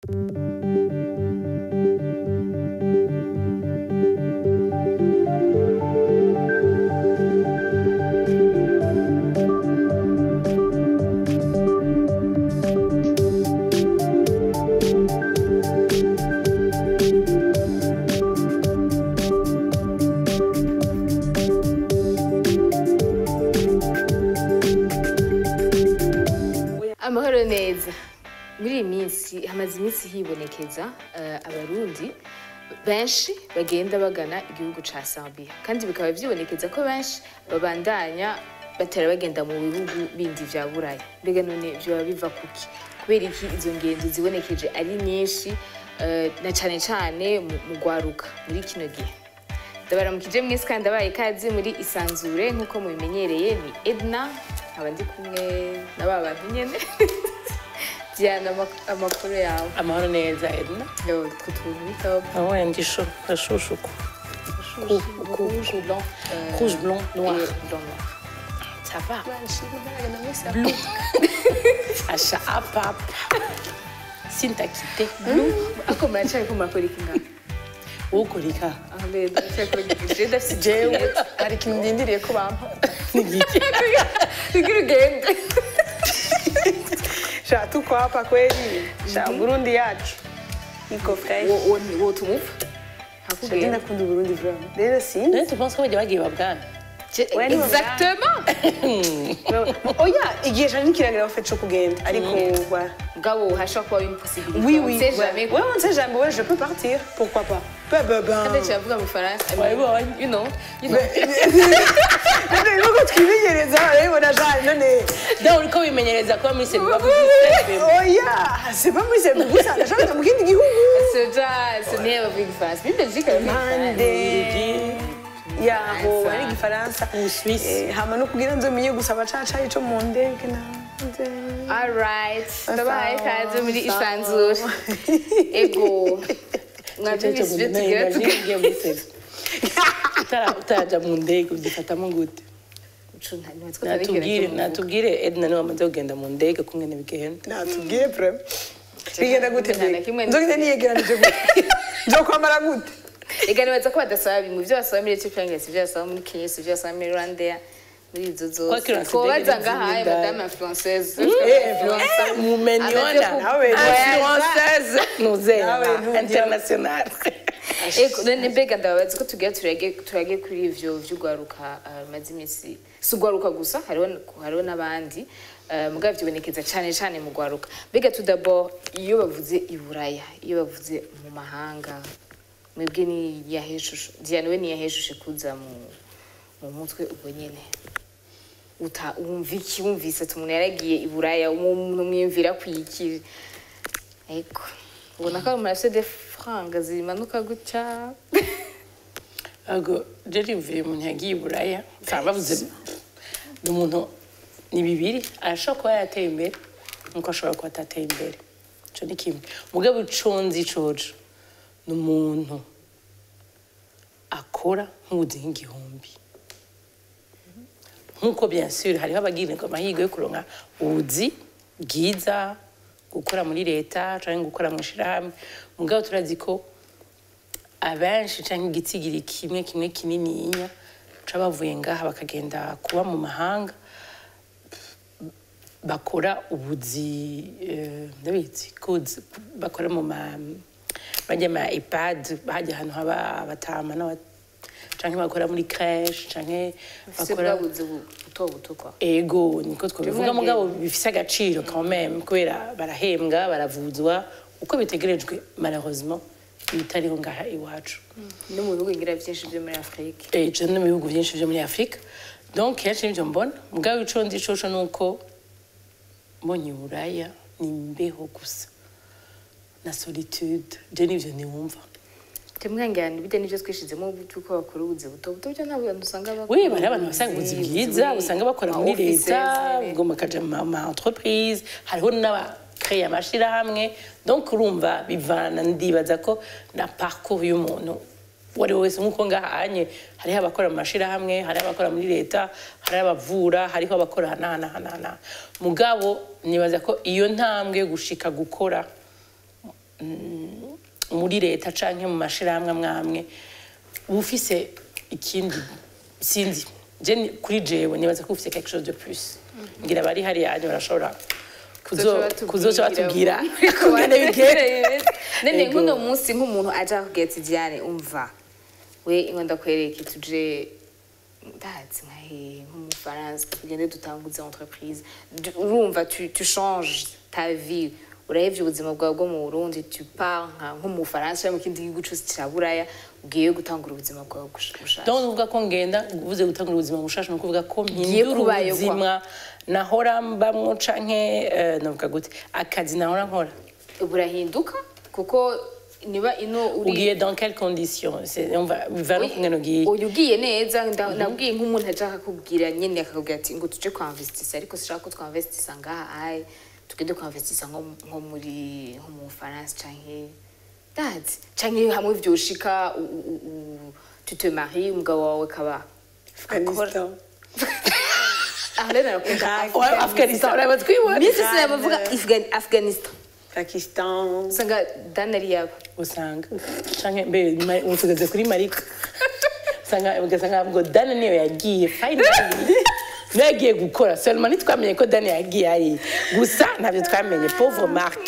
amahoro neza muri iyi minsi hamaze iminsi hibonekeza eh, abarundi benshi bagenda bagana igihugu ca Zambia kandi bikaba vyibonekeza ko benshi babandanya batera bagenda mu bihugu bindi vya buraya mbega none vyoba biva kuki kubera iki izo ngendo zibonekeje ari nyinshi eh, na cane cane mu mu gwaruka muri kino gihe ndabaramukije mwese kandi ndabaye ikaze muri isanzure nk'uko mubimenyereye ni edna nkaba ndi kumwe na ba bantu nyene diana amak- amakuru yawe amahoro neza edna Yo, utwo tuntu bitaho aho ndisho ndashushuka rouge blanc euh, rouge blanc noir et blanc noir ça va bleu asha apapa sintakite bleu ako muracariko murakora iki ngaho ukorika aho rero muracariko je ndafise jewe hari ikintu ndindiriye ko bampa nigiki kugira ugende sha tuko hapa kweli sha burundi yacu iko fresh Wo- wo- wotumuva sha hakugenda ndakunda uburundi vraiment rero si none tu penses ko bajya bagiye babwana Ouais, ni exactement oya igihe shanje nikiragira bafite co kugenda ariko voilà mugabo hashobora kuba impossibilité oui on oui sait ouais. jamais ouais on sait jamais ouais je peux partir pourquoi pas ben ben ben kandi kiravuga mu faransa I mean, Wabibonye? you know you know none nuko twimenyereza urabibona jane none da uriko wimenyereza kuba muri sebi oya c'est pas muri sebi gusa ndashaka mu kindi gihugu soja ce n'est pas big France mais Belgique elle mpande yaho Faransa. ari igifaransa Mu Suisse. Eh, hama no kugira nzomenye gusa abacaca ico mu ndege nanze Alright, ndabahaye Sawa, ikaze muri sawa. isanzure ego mwabyumvise ibyo tugira tugira utaraja mu ndege ugifatamo gute natubwire natubwire edna niwe wamaze kugenda mu ndege kungene bigenda natubwire prema bigenda gute Nta na mbega kimwe nzogenda niyegeranije gute nzokwambara gute ega nibaza ko badasaba bimwe ibyo basaba muri Ethiopia ngo si ibyo basaba muri Kenya si ibyo basaba muri Rwanda muri izo zose Kwakira twobaza ndege ngahaye n'izindi madame influenceuse influencer. mumeniona Nawe influenceuse nuzera Nawe ntugira- international ego none mbega ndababaza ko tugira turage turage kuri ivyo vy'ugwaruka uh, maze iminsi si ugwaruka gusa hariho hariho n'abandi uh, mugabo vyibonekeza cane cane mu gwaruka mbega tout d'abord iyo bavuze i buraya iyo bavuze mu mahanga mwebwe ni yaheshushe diane we ni yaheshushe kuza mu mu mutwe ubwo nyene uta wumva iki wumvise ati umuntu yaragiye i buraya umuntu mwiyumvira kwiki ego ubona ko ari umuntu de franga zimanuka gutya ago jeri mvuye umuntu yagiye i buraya nsanga bavuze ni umuntu ni bibiri arashobora kuba yateye imbere nkuko ashobora kuba atateye imbere ico ni kimwe mugabo ico nzi coco ni umuntu akora nk'ubuzi nk'igihumbi nk'uko bien sûr hariho abagirirwa amahirwe yo kuronka ubuzi bwiza gukora muri leta canke gukora mu ishirahamwe mugabo turazi ko abenshi canke igitsigiri kimwe kimwe kinininya ca bavuye ngaha bakagenda kuba mu mahanga bakora ubuzi eh, ndabizi kuzi bakora mu ma bajya ma ipad hajya ahantu haba abatama n'aba canke bakora muri crèche canke ufise bakora bwa buzi bu- buto buto kwa ego niko twabivuga Jumwe mugabo ngende. bifise agaciro quand même kubera barahembwa baravuzwa uko bitegerejwe malheureusement ibitariho ngaha iwacu no mu bihugu ngira vyinshi vyo muri afurika Eh, je no mu bihugu byinshi byo muri afurika donc kenshi nivyo mbona mugabo ico nzi coco ni uko mbonye uburaya ni imbeho gusa na solitude je nivyo niwumva temwangirana ibijya n'ivyo twishizemo by'uko bakora ubuzi buto buto byo ntabwo abantu usanga bakora Oui, bari abantu basanga ubuzi bwiza usanga bakora muri leta ngo ngo bakaja mu ma entreprise hariho n'abakreye amashirahamwe donc urumva bivana ndibaza ko na parcours y'umuntu uwo ari we wese nk'uko ngahanye hariho abakora mu mashirahamwe hariho abakora muri leta hariho abavura hariho abakora hanahanahana mugabo nibaza ko iyo ntambwe yo gushika gukora mm, muri leta canke mu mashirahamwe amwe amwe uba ufise ikindi sinzi je ni- kuri jewe nibaza ko ufise quelque chose de plus ngira bari hariya hanyuma barashobora kuzo- kuzoca batubwira kungene bigenda nene Ego. nk'uno munsi nk'umuntu aje akubwira ati diane umva we ingo ndakwereke tuje ndazi nka hehe nko mu faransa tugende dutanguze entreprise Du- urumva tu, tu changes ta vie urahevye ubuzima bwawe bwo mu burundi tu pars nka nko mu faransa canke mu kindi gihugu cose ca buraya ugiye gutangura ubuzima bwawe gush- bushasha donc nukuvuga ko ngenda uvuze gutangura ubuzima bushasha nukuvuga ko Ngiye mpindura kubayo kwa. ubuzima nahora mbamwo canke eh, navuga gute akazi nahora nkora burahinduka kuko niba ino uri ugiye dans quelles conditions C'est- on va- biva no kungene ugiye uyu ugiye neza nda- nabwiye nk'umuntu aje akakubwira nyine akakubwira ati ngo tuje kwamvestisa ariko sinshaka ko twamvestisa ngaha aye tugende kwamvestisa nko nko muri nko mu Bufaransa canke ndazi canke hamwe vyoshika u- u- u- tu te maries umugabo wawe kaba Afghanistan. aha rero narakunda Ouais, Afghanistan urabaza twibona misi sinaye bavuga Afghan- Afghanistan Pakistan. usanga dani ari yabo usanga canke mbe ma- ubu tugeze kuri marika usanga ugasanga ngo dani niyo yagiye finally niyo yagiye gukora seulement ntitwamenye ko dani yagiye ari gusa ntabyo twamenye pauvre mark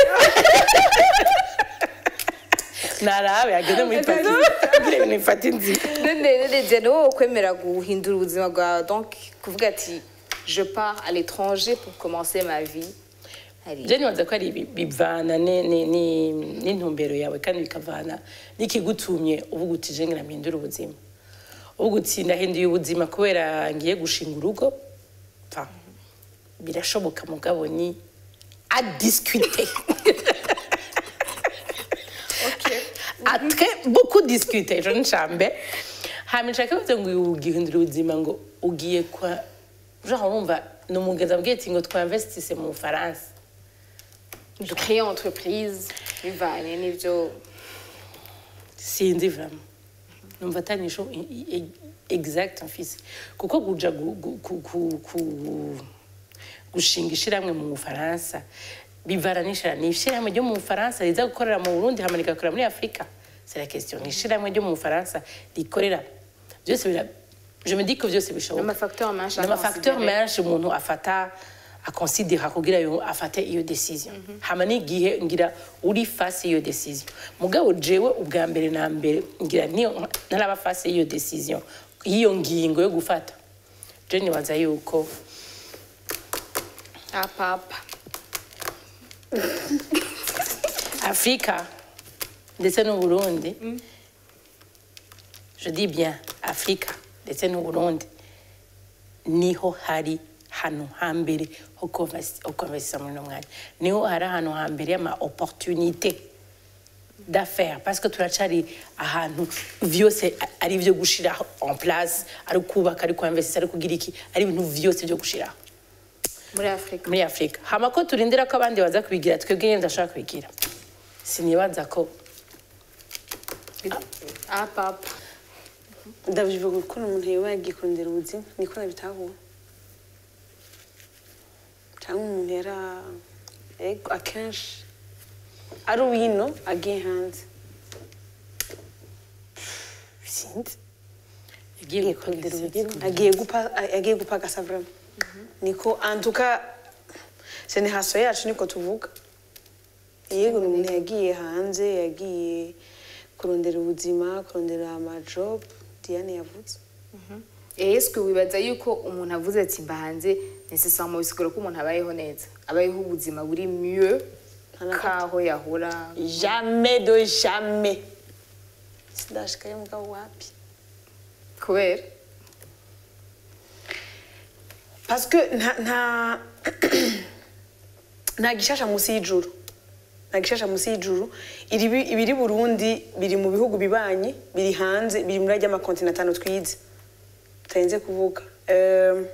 narabe yageze muri pakistan kugira ibintu bifata inzira none none je ni wowe kwemera guhindura ubuzima bwawe donc kuvuga ati je pars à l'étranger pour commencer ma vie Hari- je nibaza ko ari ibi- bivana ni- ni- ni- n'intumbero yawe kandi bikavana n'ikigutumye uvuga uti je ngira mpindure ubuzima uvuga uti ndahinduye ubuzima kubera ngiye gushinga urugo Enfin, birashoboka mugabo ni à discuter à très beaucoup discuter je ncambe hama nshaka kuvuga ngo ugihindura ubuzima ngo ugiye kwa genre urumva ni umugezi abwiye ati ngo twinvestise mu bufaransa de créer entreprise bivanye n'ibyo sinzi vraiment numva atanisho exact mfise kuko kuja gu- gu- ku- ku- ku- gushinga ishiramwe mu bufaransa bivana n'ishira ni ishiramwe ryo mu bufaransa riza gukorera mu burundi hama rigakorera muri afurika c'est la question ni ishiramwe ryo mu bufaransa rikorera byose bira je me dis que byose bishoboka n'amafacteur menshi n'amafacteur aconsidérer. menshi umuntu afata akonsidera kugira yo afate iyo decision hama n'igihe ngira uri face y'iyo decision mugabo jewe ubwa mbere na mbere ngira niyo ntaraba face y'iyo decision y'iyo ngingo yo gufata je nibaza yuko apapa afurika ndetse n'uburundi je dis bien afurika ndetse n'uburundi niho hari hano hambere ho konvesi- ho konvesisa muri uno mwanya niho hari ahantu hambere y'ama opportunité d'affaires parce que turacari ahantu vyose a- ari vyo gushiraho en place ari kubaka ari kuinvestisa ari kugira iki ari ibintu vyose vyo gushiraho muri afurika muri afurika hama ko turindira ko abandi baza kubigira twebwe nyine ndashaka kubigira sinibaza ko apapa ndabyibuka ukuntu umuntu yaba yagiye kurondera ubuzima niko nabitahura cyangwa umuntu yara ego akenshi ari uwino agiye hanze sinzi yagiye agiye gukora kurondera ibintu ubuzima agiye gupa agiye gupagasa vrema niko antuka generasiyo yacu niko tuvuga yego ni umuntu yagiye hanze yagiye kurondera ubuzima kurondera amajobu diane yavuze eswe wibaza yuko umuntu avuze ati mba hanze necessairement bisigura ko umuntu abayeho neza abayeho ubuzima buri mieux kaho yahora jamais de jamais sindashikayo mugabo wapi kubera parce que nta nta nta gishasha munsi y'ijuru nta gishasha munsi y'ijuru iri ibiri burundi biri mu bihugu bibanye biri hanze biri muri ajya amakontinent atanu twize tutarenze kuvuga Ehm,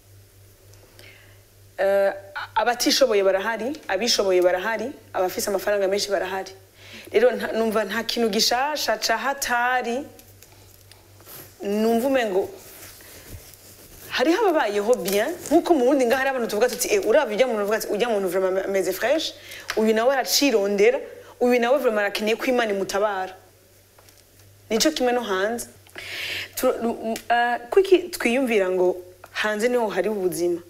eh, abatishoboye barahari abishoboye barahari abafise amafaranga menshi barahari rero nta- numva nta kintu gishasha ca hatari numva umengo hariho ababayeho bien nkuko mu wundi ngaho hari abantu tuvuga tuti eh, uravye ujya muntu uvuga ati ujya muntu vraiment ameze fresh uyu nawe aracirondera uyu nawe vraiment arakeneye ko imana imutabara nico kimwe no hanze Tu- m- ah, kuki twiyumvira ngo hanze niho hari ubuzima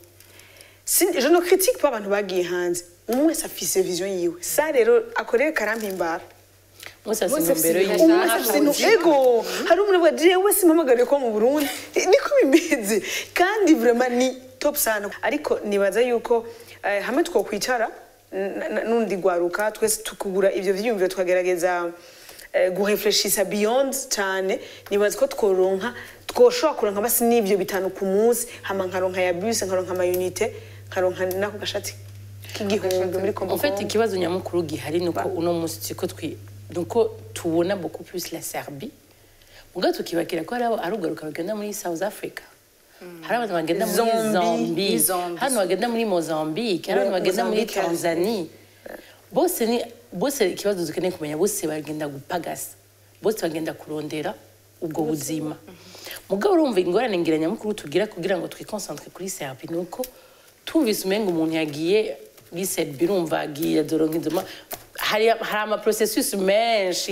Si- je ne critique pas abantu bagiye hanze umwe wese afise vision yiwe sa rero akoreye karampimbara mwese afite Mwese intumbero afise yiwe umwe wese afise intu ego hari umuntu avuga jewe simpamagariye kuba mu burundi niko bimeze kandi vraiment ni top sana ariko nibaza yuko eh, hamwe twokwicara n- n- n'undi gwaruka twese tukugura ivyo vyiyumviro tukagerageza eh, guhefreshisa beyond cyane nibaza ko tworonka twoshobora kuronka basi n'ivyo bitanu ku munsi hama nkaronka ya bus nkaronka amayunite nkaronka nako gashati k'igihumbi muri kombo En fait, ikibazo nyamukuru gihari nuko uno munsi turiko twi nuko tubona beaucoup plus la Serbie mugabo tukibakira ko hari abo- ari ugaruka bagenda muri South Africa hari abantu bagenda muri Zambie. Zambie Zambie. hano bagenda muri Mozambique hari abantu bagenda muri Mozambique. Tanzania bose ni bose ikibazo dukeneye kumenya bose bagenda gupagasa bose bagenda kurondera ubwo buzima mugabo urumva ingorane ngira nyamukuru tugira kugira ngo twikonsantre kuri Serbie nuko tumvise umenga umuntu yagiye muri Serbie urumva agiye adoronka inzoma hari hari ama processus menshi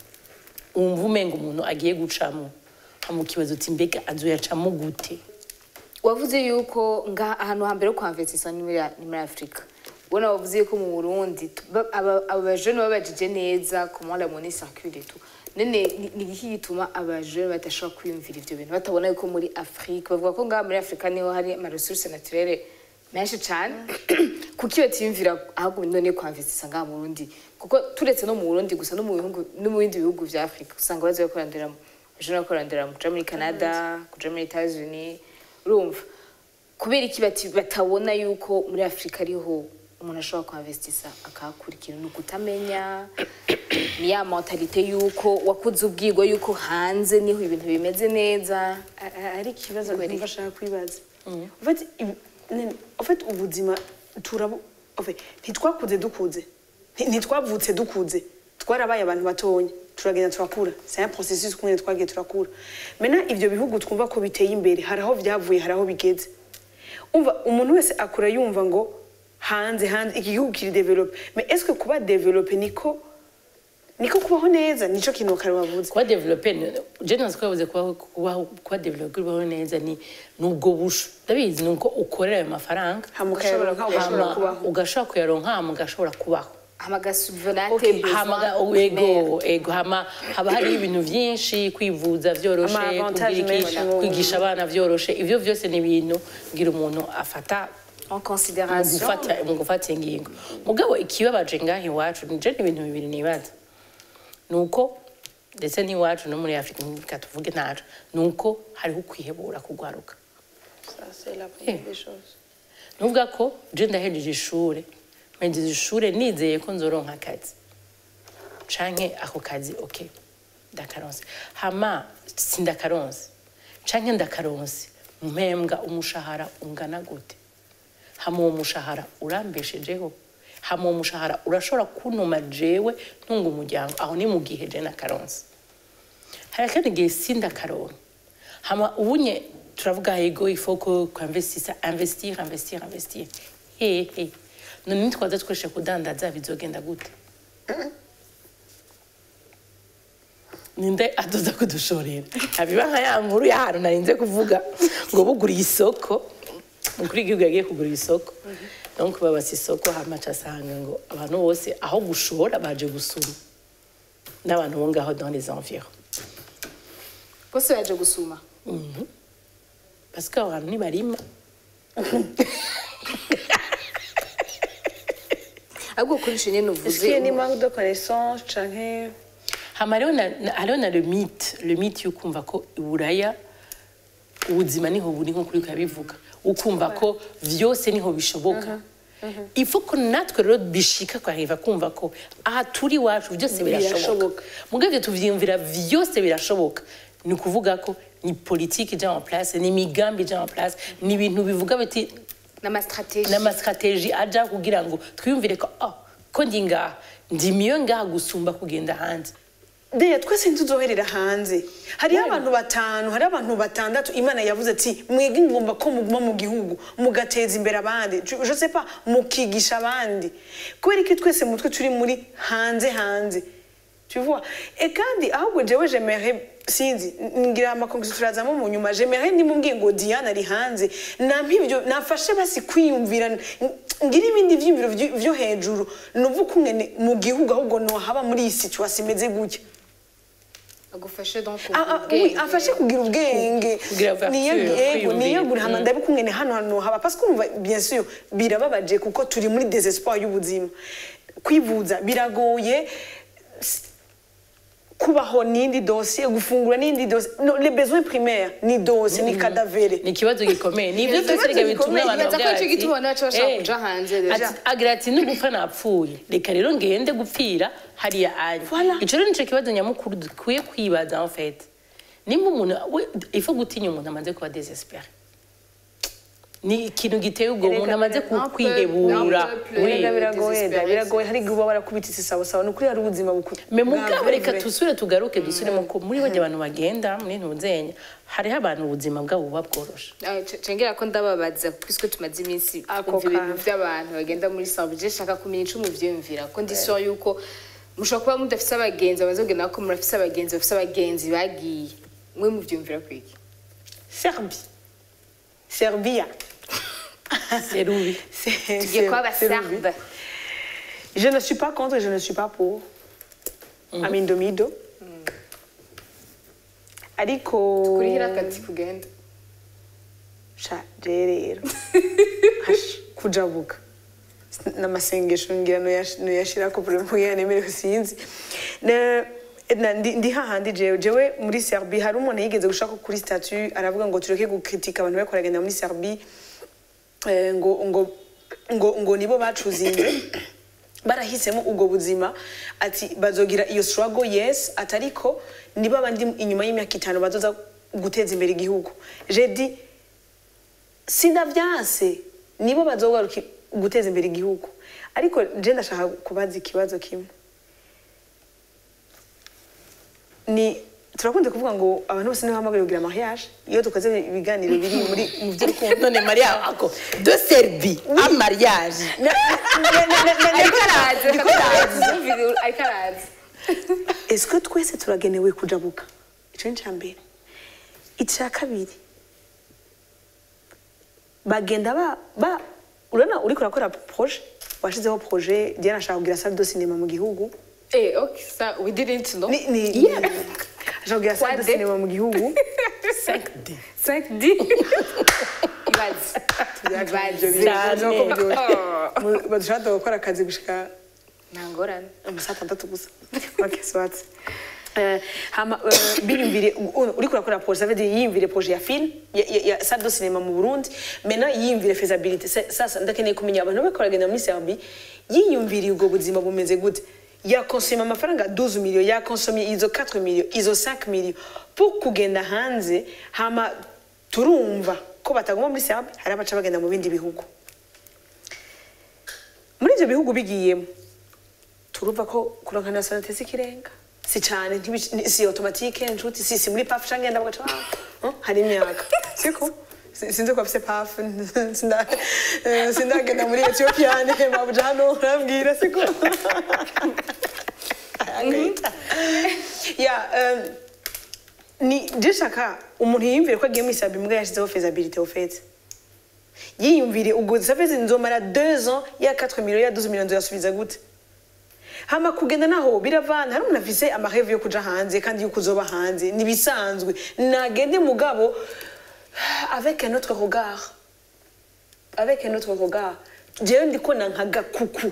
wumva umenga umuntu agiye gucamo mu kibazo uti mbega azoyacamo gute wavuze yuko nga ahantu hambere ho kwamvetisa ni muri ni muri afurika ubona wavuze yuko mu burundi tu- ba- aba aba bajene babajije neza comment la monnaie circule et tout none ni- ni iki gituma abajene badashobora kwiyumvira ivyo bintu batabona yuko muri afurika bavuga ko ngaha muri afurika niho hari ama ressources naturelles menshi cane kuki batiyumvira ahubwo none kwamvetisa ngaha mu burundi kuko turetse no mu burundi gusa no mu bihugu no mu bindi bihugu vya afurika usanga baza bakorandiramo bajene bakorandiramo kuja muri canada kuja muri etats unis urumva kubera iki bati- batabona yuko muri afurika ariho umuntu ashobora kuhavestisa akahakurikira ni ukutamenya ni ya mentalite yuko wakuze ubwirwa yuko hanze niho ibintu bimeze neza A- a- ari ikibazo Kubera numva iki? ashaka kwibaza En fait, ibi- nene- en fait ubuzima turabu en fait, ntitwakuze dukuze Nti- ntitwavutse dukuze twarabaye abantu batonya turagenda turakura c'est un processus kumwe twagiye turakura mena ivyo bihugu twumva ko biteye imbere hari aho vyavuye hari aho bigeze umva umuntu wese akura yumva ngo hanze hanze iki gihugu kiri develope mais est-ce que kuba develope niko niko kubaho neza nico kintu kare wavuze kuba develope je nazi ko yavuze kuba kuba kuba develope kubaho neza ni nubwo busho ndabizi nuko ukorera ayo mafaranga hama ukayaronka ugashobora hama kubaho ugashobora kuyaronka hama ugashobora kubaho hamagasubvenate hama ego ego hama haba hari ibintu byinshi kwivuza byoroshe Ama avantage kugira iki, menshi mu- kwigisha abana byoroshe ivyo vyose ni ibintu ngira umuntu afata en mu considération gufata mu gufata ingingo mugabo ikibabaje ngaho iwacu nije ni ibintu bibiri nibaza ni uko ndetse n'iwacu no muri afurika reka tuvuge ntacu ni uko hariho ukwihebura kugwaruka Ça, c'est la Eh. première des choses. nuvuga ko je ndahejeje ishure mpejeje ishure nizeye ko nzoronka akazi canke ako kazi ok ndakaronse hama sindakaronse canke ndakaronse mpembwa umushahara ungana gute hama uwo mushahara urambeshejeho hama uwo mushahara urashobora kuntuma jewe ntunga umuryango aho ni mu gihe je nakaronse hari akandi gihe sindakaronka hama ubunye turavuga yego ifoko kwamvestisa investir investir investir hehe none nitwaza tweshe kudandaza bizogenda gute ninde adoza kudushorera abiba nka ya nkuru y'ahantu narinze kuvuga ngo buguriye isoko umukuru w'igihugu yagiye kugura isoko donc babasa isoko hamaca asanga ngo abantu bose aho gushora baje gusuma n'abantu bo ngaho dans les environs bose baje gusuma parce que abantu ntibarima ahubwo kuri ico nyene Est-ce uvuze qu'il y a une manque de connaissances canke hama hariho na- na- hariho na le mythe le mythe y'ukumva ko iburaya ubuzima niho buri nko kuri ukabivuga ukumva ko vyose niho bishoboka ifo ko natwe rero bishika kwariva kumva ko aha turi iwacu byose birashoboka Birashoboka. mugabo ivyo tuvyiyumvira vyose birashoboka ni ukuvuga ko ni politiki ija en place ni imigambi ija en place ni ibintu bivuga biti n'amastratégie n'amastrateji aja kugira ngo twiyumvire ko oh, ko ndi ngaha ndi miyo ngaha gusumba kugenda hanze deya twese ntituzoherera hanze hariho abantu batanu hariho abantu batandatu imana yavuze ati mwebwe ngomba ko muguma mu gihugu mugateza imbere abandi Je- je sais pas mukigisha abandi kubera iki twese mutwe turi muri hanze hanze tu vois et kandi ahubwo jewe j'aimerais sinzi ngira amakonkisi turazamo mu nyuma j'aimerais nimubwiye ngo Diane ari hanze nampa ibyo nafashe basi kwiyumvira n- ngira ibindi vyiyumviro vyo- vyo hejuru nuvuga umwene mu gihugu ahubwo nohaba muri iyi situation imeze gutya agufashe donc Ah, ah, oui, afashe kugira ubwenge Kugira ouverture, Niyag- yego kwiyumvira. niyagure hama ndabe kumwene hano hantu haba parce que urumva bien sûr birababaje kuko turi muri désespoir y'ubuzima kwivuza biragoye S- kubaho n'indi dossier gufungura n'indi dossier no, les besoins primaires ni dossier ni cadavere ni ikibazo gikomeye ni ibyo Ni byose ikibazo reka bituma gikomeye. abantu Nibaza ko bavuga ico ati, gituma abantu baca bashaka "Eh, kuja hanze deja." ati- agira ati nugupfa napfuye reka rero ngende gupfira hariya anya Voilà. ico rero nico kibazo nyamukuru dukwiye kwibaza en fait nimba umuntu we- ifo gutinya umuntu amaze kuba desespere ni ikintu giteye ubwo Erega umuntu amaze bira- kwihebura non, Oui. Erega biragoye da Désespérance. biragoye hari igihe uba warakubititse sawasawa ni ukuri hari ubuzima bukuru me mugabo reka tusubire tugaruke dusubiremo ko muri bajya abantu bagenda muri ntuzenya hariho abantu ubuzima bwabo buba bworoshe cengera ko ndababaza puisque tumaze iminsi Ako twumva ibintu kantu. by'abantu bagenda muri sambuje shaka kumenya ico muvyiyumvira ko ndi sure yuko mushobora kuba mudafise abagenzi bamaze kugenda ko murafise abagenzi bafise abagenzi bagiye mwe muvyumvira kwiki Serbie Serbia serubi C'est- tugiye kuba c'est- c'est abaserbe Je ne suis pas contre, je ne suis pas pour. Amindomido. Ariko kurihira akati kugenda sha je rero Hash, kujabuka n'amasengesho ngira noyashirako problème nemerewe sinzi Ne- na- ndi ndi hahandi jewe jewe muri Serbie hari umuntu yigeze gushaka kuri statut aravuga ngo tureke gukritika abantu bariko baragenda muri Serbie eh, ngo ngo ngo ngo nibo bacuzinze barahisemo ubwo buzima ati bazogira iyo struggle yes atariko nibo abandi inyuma y'imyaka itanu bazoza guteza imbere igihugu je dis sindavyanse nibo bazogaruka guteza imbere igihugu ariko je ndashaka kubaza ikibazo kimwe ni turakunze kuvuga ngo abantu bose nibo hamagara kugira mariage iyo dukoze ibiganiro biri muri mu by'urukundo none mariya ako de serbi a mariage ariko arazi reka turazi Yumvira- ariko arazi est-ce que twese turagenewe kujabuka ico ni mbere icya kabiri bagenda ba ba urabona uriko urakora projet washizeho projet diana ashaka kugira salle de cinéma mu gihugu eh okay ça we didn't know ni ni Yeah. ashaka kugira salle de Quoi de- cinéma mu gihugu 5D 5D ibaze ibaze Cyane. badushaka gukora akazi gushika ntangorane amasaha atandatu gusa okay swatse Eh, hama eh, biyumvire u- uriko urakora projet ça veut dire yiyumvire projet ya film ya, ya, ya salle de cinéma mu Burundi maintenant yiyumvire faisabilité Sa- sasa ndakeneye kumenya abantu bariko baragenda muri Serbie yiyumviriye ubwo buzima bumeze gute yakonsoma amafaranga 12 millions yakonsomye izo 4 millions izo 5 millions pour kugenda hanze hama turumva ko bataguma muri Serbie hari abaca bagenda mu bindi bihugu muri ibyo bihugu bigiyemo turumva ko kuronka nationalité sikirenga si cyane ntibic- ni- si automatique nshuti si si muri paf canke ndavuga ati "Ah, hari imyaka siko Si- sinzi ko afise paf sinda eh, sindagenda muri Ethiopia ne mabuja hano urambwira siko ya um, ni ndishaka umuntu yiyumvire ko agiye muri sabi mbwa yashizeho faisabilité au fait yiyumvire ubwo savezi nzomara 2 ans ya 4 millions ya 12 millions nzoyasubiza gute hama kugenda naho biravana hari umuntu afise amaheve yo kuja hanze kandi yuko uzoba hanze nibisanzwe nagende mugabo avec un autre regard avec un autre regard jewe ndikona nk'agakuku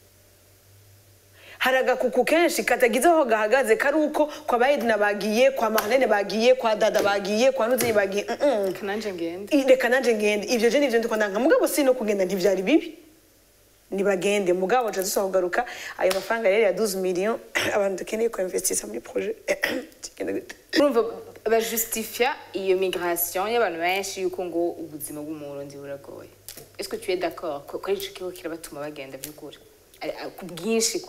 hari agakuku kenshi katagize aho gahagaze kari uko kwa bayedina bagiye kwa marlene bagiye kwa dada bagiye kwa nuzeyi bagiye mm -mm. kananje ngende I- reka nanje ngende ivyo je nivyo ndiko ndanga mugabo si no kugenda ntivyari bibi nibagende mugabo nca dusa kugaruka ayo mafaranga rero ya 12 millions abantu dukeneye ko investisa muri projet kigenda gute urumva bajustifia iyo migration y'abantu benshi yuko ngo ubuzima bw'umurundi buragoye est-ce que tu es d'accord ko ko ari ico kigo kirabatuma bagenda by'ukuri Ari- a- ku bwinshi kwa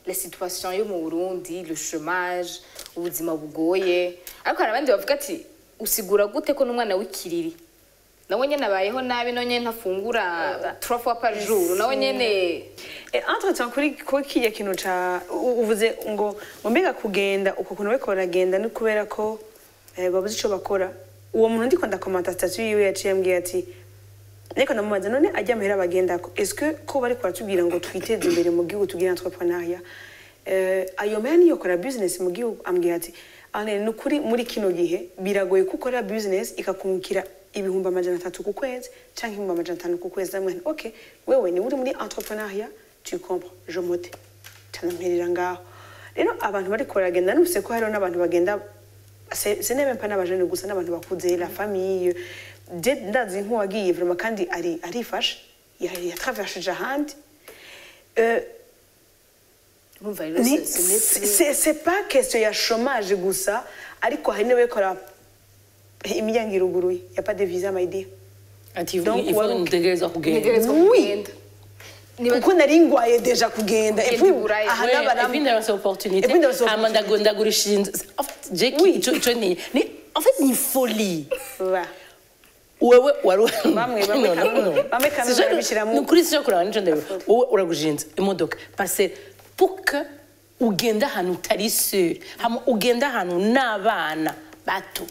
la situation yo mu burundi le chômage ubuzima bugoye ariko hari abandi bavuga ati usigura gute ko n'umwana w'ikiriri nawe nyene abayeho nabi nawe nyene ntafungura trois fois par jour nawe nyene Eh, entre temps kuri kuri kiriya kintu ca u- uvuze ngo ngo mbega kugenda uko kuntu bariko baragenda ni kubera ko eh, babuze ico bakora uwo muntu ndiko ndakomanta statut yiwe yaciye ambwiye ati ariko ndamubaza none ajya amahera bagendako est-ce que ko bariko baratubwira ngo twiteze imbere mu gihugu tugire entrepreneuria eh, ayo mahera niyo kora business mu gihugu ambwiye ati ane ni ukuri muri kino gihe biragoye ko ukora business ikakungukira ibihumbi amajana atatu ku kwezi canke ibihumbi amajana atanu ku kwezi ndamubwira nti, ok wewe ni uri muri entrepreneuria tu comprends je mote canamperera ngaho rero abantu bariko baragenda numvise ko hariho n'abantu bagenda se se nebe mpa n'abajene gusa n'abantu bakuze la famille je ndazi nk'uwagiye vraiment kandi ari arifashe ya- yatraversheje ahandi Euh, urumva rero ni- ce- ce n'est plus- c'est c'est pas question ya chômage gusa ariko hari n'abakora imiryango iruguruye ya pas de visa my dear ati Donc, ifu wari- ntegerezwa kugenda ntegerezwa Oui. kugenda Niba- kuko nari ngwaye deja kugenda Ugenda Et puis, i Buraya. aha Ouais, n'abaramu- et puis ndaronse opportunité Et puis ndaronse hama opportunité. ndago- ndagurisha inzu En fait, Jackie, Oui. ico- ico ni ni- en fait ni folie Voilà. wewe wari Bamwe- bamwe No, no, kamwe- no. bamwe kamwe Sinshaka- barabishiramo. ni ukuri sinshaka kuraba nico ndabibona wowe uragurira inzu imodoka parce pour que ugende ahantu utari sûr hama ugende ahantu n'abana bato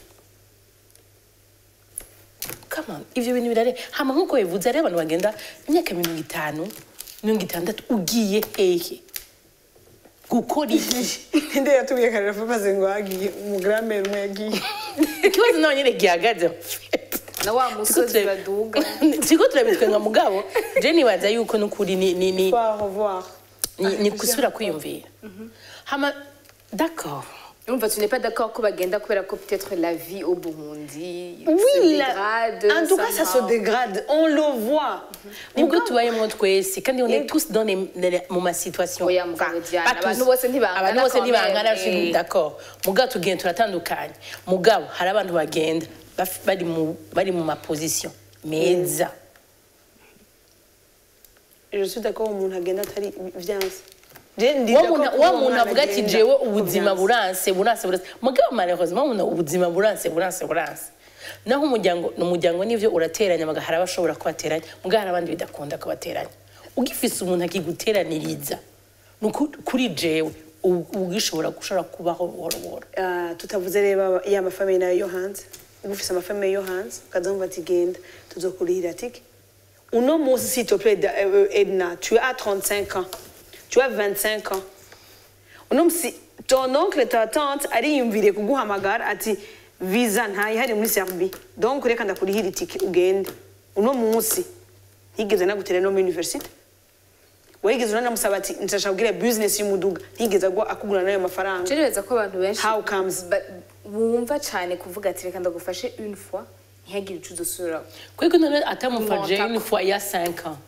Come on, ivyo bintu birare hama nkuko bivuze ari abantu bagenda imyaka mirongo itanu mirongo itandatu ugiye hehe gukora iki nde yatubwiye karera maze ngo hagiye umugramere umwe yagiye ikibazo nawe nyine gihagaze na wa musozi baduga turiko turabitwenga mugabo je nibaza yuko nukuri ni, ni, ni, Au revoir. ni, ni gusubira kwiyumvira hama d'accord urumva tu n'es pas d'accord ko bagenda kubera ko peut-être la vie au Burundi se Oui, la- dégrade en tout cas, ça se somehow. dégrade. On le voit. nibwo Mugabo- tubayemo twese kandi on est Yego. tous dans les, les, mu masituation Oya, mugabo Diana, pas tous. abantu bose ntibangana abantu bose quand ntibangana même, je suis eh. d'accord mugabo tugenda turatandukanye mugabo hari abantu bagenda baf- bari mu bari mu maposition meza Je suis d'accord umuntu agenda atari vyanse. Je ndi wa d'accord muntu- ko wa umuntu muntu avuga ati agenda jewe uko ubuzima vyanse. buranse buranse buranse mugabo malheureusement umuntu ubuzima buranse buranse buranse naho umuryango umuryango nivyo urateranya maga hari abashobora kubateranya mugabo hari abandi bidakunda kubateranya ugifise umuntu akiguteraniriza ni uku- kuri jewe ubu- ugishobora gushobora kubaho buhoro buhoro Ah, tutavuze reba ya mafamiye nayo yo hanze uba ufise amafamiye yo hanze ukazamva ati genda tuzokurihira tike uno munsi s'il te plaît Da- euh, Edna tu as 35 ans tu as 25 ans uno munsi ton oncle ta tante ariyumviriye kuguhamagara ati visa ntayihari muri Serbie donc reka ndakurihira itike ugende uno munsi ntigeze nagutera no muri university wayigeze unanamusaba ati nshasha kubwira business y'umuduga ntigeze agwa akugura nayo mafaranga Ngereza ko abantu benshi How comes? ba- bumva cyane kuvuga ati reka ndagufashe une fois ntihagire ico uzosubira kwiko none atamufashe Montako. une fois ya 5 ans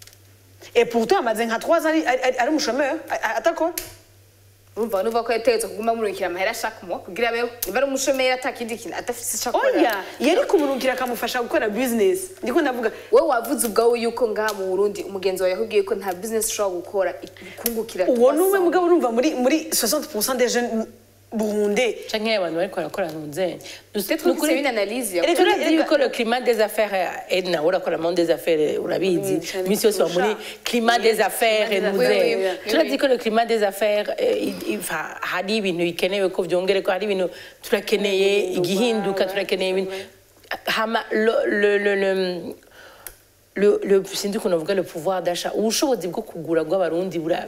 Et pourtant, amaze nka 3 ari ari ari umushomeri atakora. urumva nuva ko yategetswe kuguma murukira amahera chaque mois kugira abeho niba ari umushomeri atakindi kintu adafise ico akora Oya, yari kumurukira akamufasha gukora business. Ndiko ndavuga wowe wavuze ubwawe yuko ngaha mu burundi umugenzi wawe yakubwiye ko nta business ushobora gukora ikungukira uwo numwe 300. mugabo urumva muri muri 60% des jeunes burundais. canke abantu bariko barakora ntuzenye peut-être que c'est une analyse ya Erega- turazi yuko le climat des affaires edna urakora monde des affaires urabizi Oui, cyane imisi yose wa muri kurusha. climat des affaires Climat des nuze affaires, oui, oui, turazi oui. ko le climat des affaires eh, i- i- fa- hari ibintu bikenewe ko vyongere ko hari ibintu turakeneye igihinduka turakeneye ibintu hama le- le- le- le- le- le sinzi ukuntu bavuga le pouvoir d'achat ubushobozi bwo kugura bw'abarundi bura-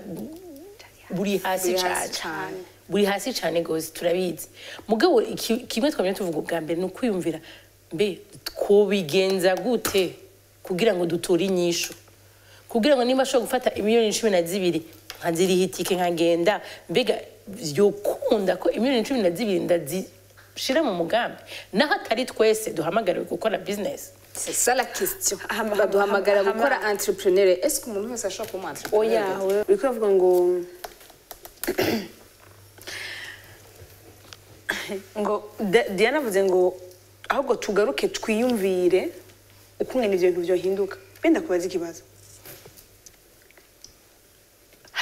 buri hasi Buri hasi cane cane. buri hasi cyane rwose turabizi mugabo iki- kimwe twamenya tuvuga ubwa mbere ni ukwiyumvira mbe twobigenza gute kugira ngo dutore inyishu kugira ngo niba ashobora gufata imiliyoni cumi na zibiri nkaziriha itike nkagenda mbega vyokunda ko imiliyoni cumi na zibiri ndazishira mu mugambi naho atari twese duhamagariwe gukora business c'est ça la question Hama- baduhamagara hama- gukora hama- entrepreneur est-ce que umuntu wese ashobora kuba umu Oya, entrepreneur we- uriko uravuga ngo ngo Da- Diana avuze ngo ahubwo tugaruke twiyumvire ukungene ivyo bintu vyohinduka. Benda kubaza ikibazo.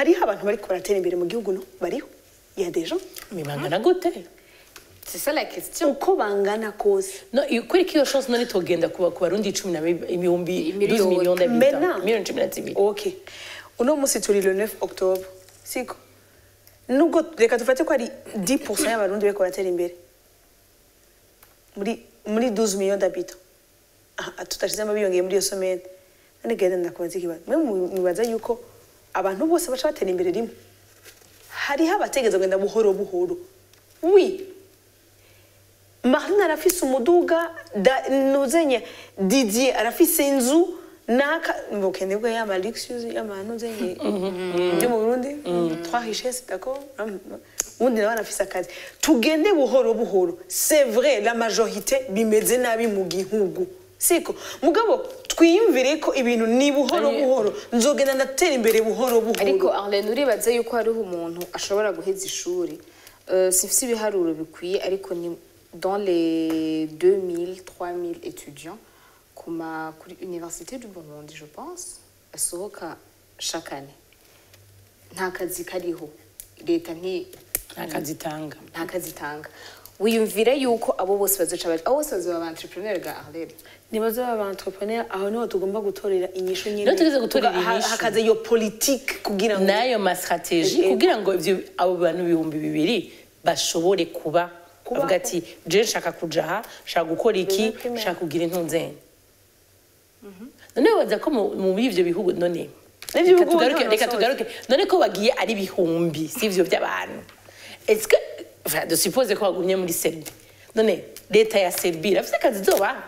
hariho abantu bariko baratera imbere mu gihugu no bariho ya deja mibangana gute c'est ça la question uko bangana kose no iyo- kuri kiyo chance none togenda kuba ku barundi cumi na bi- ibihumbi Miliyoni. 12 millions Maintenant. d'habitants miliyoni cumi na zibiri ok uno munsi turi le 9 octobre siko nubwo reka dufate ko ari 10 y'abarundi bariko baratera imbere muri muri 12 millions d'habitants Ah, tutashizemo biyongeye muri iyo somete none genda ndakubaza ikibazo mwe mu- mwibaza yuko abantu bose baca batera imbere rimwe hariho abategeza kugenda buhoro buhoro wi marine arafise umuduga da- nuzenye didier arafise inzu naka mboke nibwo yama luxus yama nuzenye byo mu Burundi trois richesses d'accord ubundi nawe arafise akazi tugende buhoro buhoro c'est vrai la majorité bimeze nabi mu gihugu siko mugabo twiyumvire ko ibintu ni buhoro Ari- buhoro nzogenda ndatera imbere buhoro ariko buhoro Arlene uribaza yuko hariho umuntu ashobora guheza ishuri Euh, sifise ibiharuro bikwiye ariko ni dans les 2000 3000 étudiants kuma kuri université du Burundi je pense asohoka chaque année nta kazi kariho leta nti nta kazi itanga nta kazi itanga wiyumvire yuko abo bose bazoca baje abo bose bazoba ba entrepreneur ga Arlene nibaza aba entrepreneur aho niho tugomba gutorera inyishu nyine Niho tugeze gutorera Tuga- ha- inyishu. hakaza iyo politike kugira ngo n'ayo mastrategie Eh, eh. kugira ngo ivyo abo bantu ibihumbi bibiri bashobore kuba Kubaho. bavuga ati je nshaka kuja aha nshaka gukora iki Bimwe primaire. nshaka kugira intunzenye none baza ko mu- muri ivyo bihugu none N'ivyo reka bihugu tugaruke nta reka nasohotse. tugaruke none ko bagiye ari ibihumbi si ivyo by'abantu est-ce que enfin de suppose ko bagumye muri Serbie none leta ya Serbie irafise akazi izobaha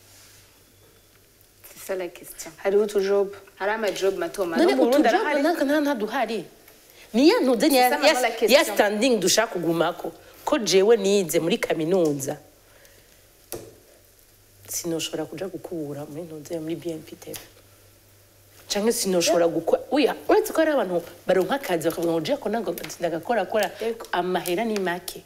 c'est ça la question hariho utujobu hari amajob mato mato none mu Burundi utujobo arahari? naka nta ntaduhari ni ya ntuze ya, C'est ça vraiment la ya, question. ya standing dushaka kugumako ko jewe nize muri kaminuza sinoshobora kuja gukubura muri ntuze muri BNPTV canke sinoshobora gukora uya uretse ko hari abantu baronka akazi bakavuga ngo je ko nango ndagakora kora Yego. amahera ni make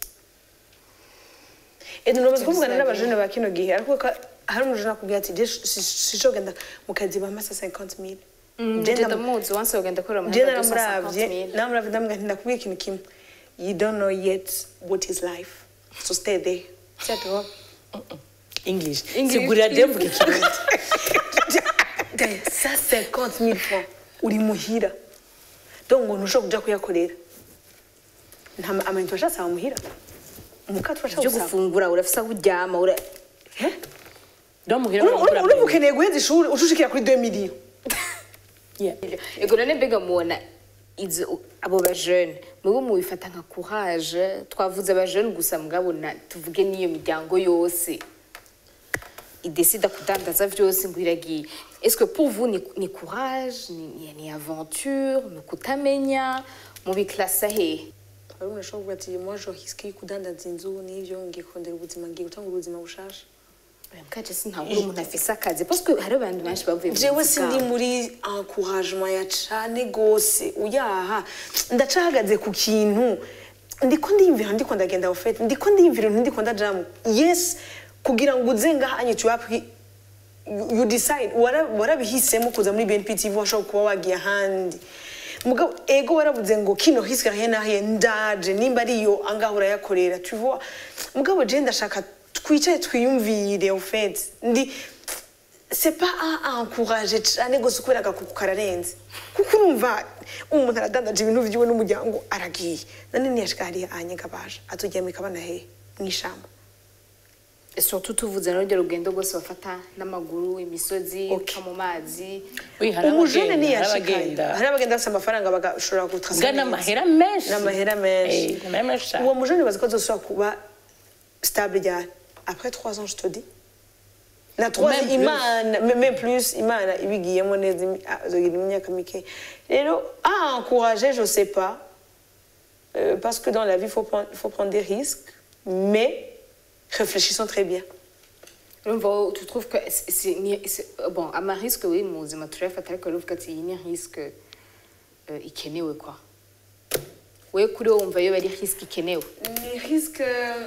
edu nobaza kuvugana n'abajene ba kino gihe ariko ka- hari umujene akubwira ati je sishogenda mu kazi bamasa 50 mille Je Jenda ndam- muzi once wagenda kora mu je namuravye namuravye ndamubwira nti ndakubwira ikintu kimwe you don't know yet what is life so stay there cyatuho english English, sigurira je mvuga ikirundi sa 50 mille francs uri muhira donc ngo ntushobora kuja kuyakorera nta ma- amayinite washasaba muhira umukato byo washasaba gufungura urafisa aho uryama ura ndo muhira urumva urumva ukeneye guheza ishuri ucushikira kuri 2 millions Yeah. ego none mbega mubona izo abo bajene mubo mubifata nka courage twavuze abajene gusa mugabona tuvuge n'iyo miryango yose idesida kudandaza vyose ngo iragiye est-ce que pour vous ni, ni courage ni, ni, ni aventure ni kutamenya mubiklasa hehe hari umuntu ashobora kuvuga ati moi je risque kudandaza inzu n'ivyo ngiye kurondera ubuzima ngiye gutanga ubuzima bushasha mkaje sintabura umuntu afise akazi parce que hari abantu benshi bavuye mu jewe buzi sindi bwabo. muri encouragement ya cane gose uyaha ndacahagaze ku kintu ndiko ndiyumvira ndiko ndagenda ofete ndiko ndiyumvira ibintu ndiko ndajamu yes kugira ngo uze ngahanye tu appris you decide wara- warabihisemo kuza muri BNP TV washobora kuba wagiye ahandi mugabo ego waravuze ngo kino risque rien n'ahe ndaje nimba ariyo angaha urayakorera tu vois mugabo je ndashaka twicare twiyumvire au fait ndi c'est pas à encourager cyane gose kubera agakuku kararenze kuko urumva umuntu aradandaje ibintu vyiwe n'umuryango aragiye none ntiyashika hariya anyega baje aturyamika bana hehe mw'ishamba surtout tuvuze n'urugero rugendo rwose bafata n'amaguru imisozi Okay. uca mu mazi Oui, hari umujene abagenda, hari ntiyashikayo abagenda. hari abagenda bafite amafaranga bagashobora Nga gutrasa n'amahera menshi n'amahera menshi Eh, n'amahera menshi cyane. uwo mujene bazi ko azosubira kuba stable ryari après trois ans je te dis na trois Même plus. imana me- même plus imana ibigiyemo neza imi- ah, azogira imyaka mike rero à encourager je sais pas Euh, parce que dans la vie il faut prendre, faut prendre des risques mais réfléchissons très bien urumva wowe tu trouves que c'est- c'est ni- c'est- bon amarisque oui mu buzima turayafata ariko ruvuga ati iyi ni risque euh, ikenewe kwa we kuri wowe wumva yo ari risque ikenewe ni risque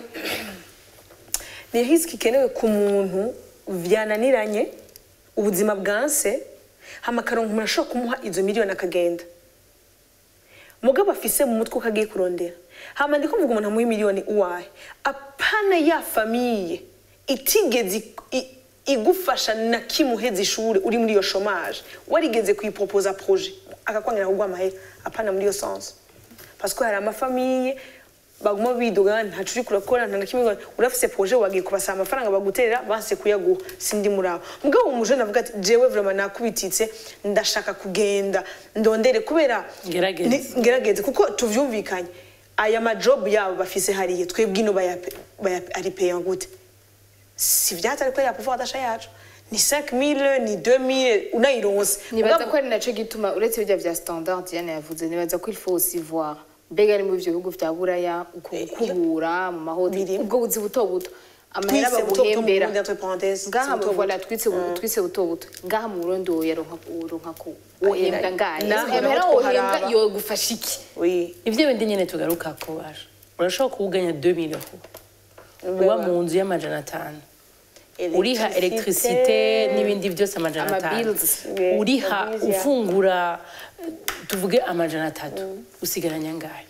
ni risque ikenewe ku muntu byananiranye ubuzima bwanse hama akaronka umuntu ashobora kumuha izo miliyoni akagenda mugabo afise mu mutwe ukagiye kurondera hama ndiko mvuga umuntu amuha miliyoni uwahe apana ya famiye itigeze ik- i- igufasha na kimuheza ishuri uri muri iyo chômage warigeze kuyiproposa projet akakwangira kugwa amahera apana muri iyo sens parce que hari amafamiye baguma bidoga ntaco uriko urakora nta na kimwe urafise projet wagiye kubasaba amafaranga baguterera banse kuyaguha sindi muri abo mugabo umuje navuga ati jewe vraiment nakubititse ndashaka kugenda ndondere kubera Ngerageze. ni- ngerageze kuko tuvyumvikanye aya majob yabo bafise hariya twebwe ino bayape- bayape- ari payant gute si vyatari kwera pouvoir d'achat yacu ni 5000 ni 2000 unayironse nibaza Mugabo- ko ari naco gituma uretse birya vya standard Diane yavuze nibaza ko il faut aussi voir mbega ari muri ivyo bihugu vya buraya uko gukubura mu mahoteli Birimo. ubwo buzi buto buto amahera Twise buto buto mu baguhembera Burundi, entre parenthèses, ngaha c'est buto mu- voilà buto. twitse bu- twise buto buto ngaha mu Burundi woyaronka woronka ko wohembwa ngahe naho ayo mahera naho wohembwa twoharaba. yogufasha iki oui ivyo bindi nyene tugaruka ko basha urashobora kuwuganya 2000 euro uba mu nzu y'amajana atanu uriha electricité n'ibindi byose amajana Ama atanu bills. Yeah, uriha ama bills, yeah. ufungura tuvuge amajana atatu usigaranya ngahe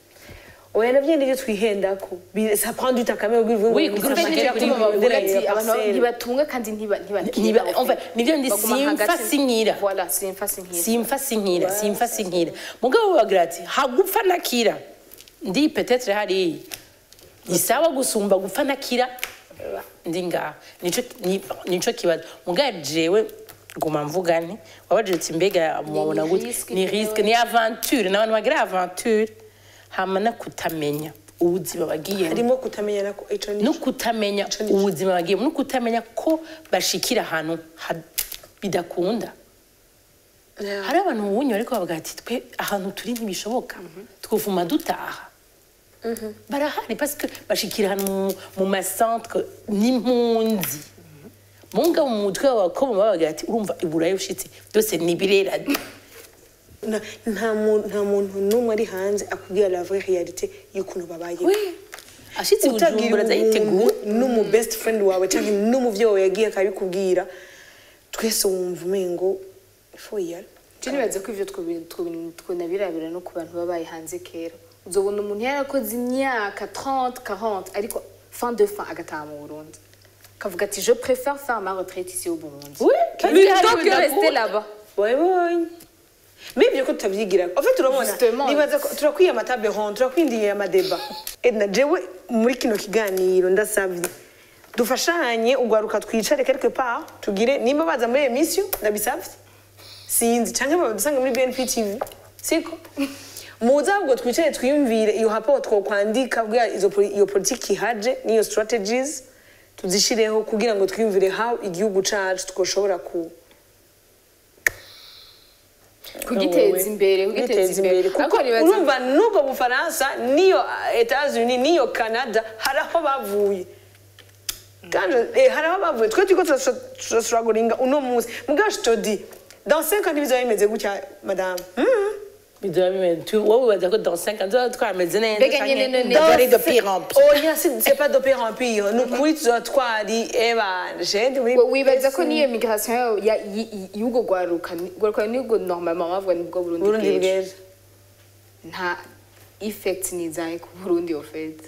oya navyo nivyo twihendako Bi- ça prend du temps quand même kugira Oui, ngo kugira Kubera ushake nicyo kuri gituma bavuga bibiri ati ya abantu parcelle. ntibatunga kandi ntiba- Ntiba- ntibakira en fait, nivyo ndi Baguma simfa hagati- sinkira. voilà simfa sinkira simfa sinkira simfa sinkira mugabo bagira ati hagupfa nakira ndi petetre hariya ni sawa gusumba gupfa nakira ndi ngaha nico ni- nico kibazo mugabo jewe guma mvuga nti wabajije uti mbega mubona ni gute risque ni jewe. risque ni aventure n'abantu bagira aventure hama no kutamenya ubuzima bagiyemo harimo kutamenya nako ico ni no kutamenya Ico ni cyo. ubuzima bagiyemo no kutamenya ko bashikira ahantu ha- bidakunda Yeah. hari abantu ubunye bariko bavuga ati twe ahantu turi ntibishoboka twuvuma dutaha barahari parce que bashikira ahantu mu- mu macentre n'impunzi munga mu mutwe w'abakobwa babagira ati urumva iburayi ushitse byose ni birera Na- nta muntu nta muntu n'umwe ari hanze akubwira la vraie réalité y'ukuntu babayeho ashitse utagira bujumbura azayiteguye umuntu n'umu best friend wawe cyangwa n'umuvyeyi wawe yagiye akabikubwira twese wumva umengo ifu yara Je nibaza ko ivyo twobi- twobi- twonabirabira no ku bantu babaye hanze kera uzobona umuntu yarakoze imyaka 30 40 ariko fin de fin agataha mu Burundi akavuga ati je préfère faire ma retraite ici au Burundi Oui, kandi plutôt hari que rester bidakunda. là-bas wabibonye mibyo ko tutabyigira en fait turabona Justement. nibaza ko turakwiye amatable ronde turakwindiye amadeba edna jewe muri kino kiganiro ndasabye dufashanye ugwaruka twicare quelque part tugire nimba baza muri emission ndabisabye sinzi canke badusanga muri BNP TV siko muze ahubwo twicare twiyumvire iyo rapport twokwandika kugira izo poli- iyo politiki ihaje n'iyo strategies tuzishireho kugira ngo twiyumvire how igihugu cacu twoshobora ku kugiteza imbere kugiteza imbere kuko ariko nibaza urumva n'ubwo bufaransa n'iyo etats-unis n'iyo canada hari aho bavuye kandi eh, hari aho bavuye twe turiko turasuraguringa uno munsi mugabo je te dis dans 5 ans ntibizaba bimeze gutya madame Hmm? bizoba bimeze tu wowe wibaza ko dans 5 ans tuzoba twameze neza Mbega canke nyene none- tuzoba ari de Dans pire en cinq- pire oya si- c'est pas de pire en pire ni ukuri tuzoba twari ebanje ndi muri We- wibaza ko niyo migration yayo ya- y- y- y'ubwo gwaruka ni- gwaruka nibwo normalement bavuga nibwo Burundi Burundi bw'ejo. bw'ejo nta effect nizaye ku Burundi au fait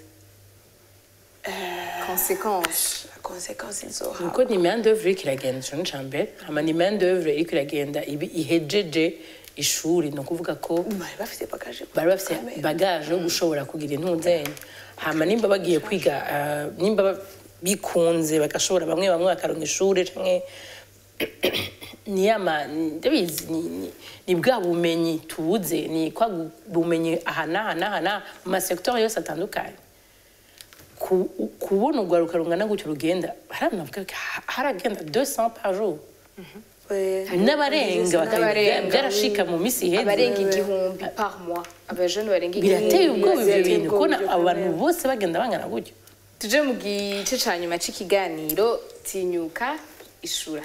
conséquence la conséquence izoha nuko ni main d'œuvre iriko iragenda ico ni mbere hama ni main d'œuvre iriko iragenda ibi- ihejeje ishuri ni ukuvuga ko bari bafite bagaje bari bafite bagaje yo gushobora kugira intuzenya hama nimba bagiye kwiga ah, nimba ba- bikunze bagashobora bamwe bamwe bakaronka ishuri canke ni yama ndabizi ni, ni, ni bwa bumenyi tubuze ni kwa gu- bumenyi aha n'aha n'aha n'aha mu masektori yose atandukanye Ku- kubona urwaruka rungana gutyo rugenda haranavuga ko ha- haragenda 200 par jour n'abarenga bakabiga N'abarenga. byarashika mu misi iheze abarenga igihumbi par mois abajeune barenga igihumbi birateye ubwoba ibyo birateye bintu ubwoba kubona ibyo abo bantu kubera. bose bagenda bangana gutyo tuje mu gice ca nyuma c'ikiganiro tinyuka ishura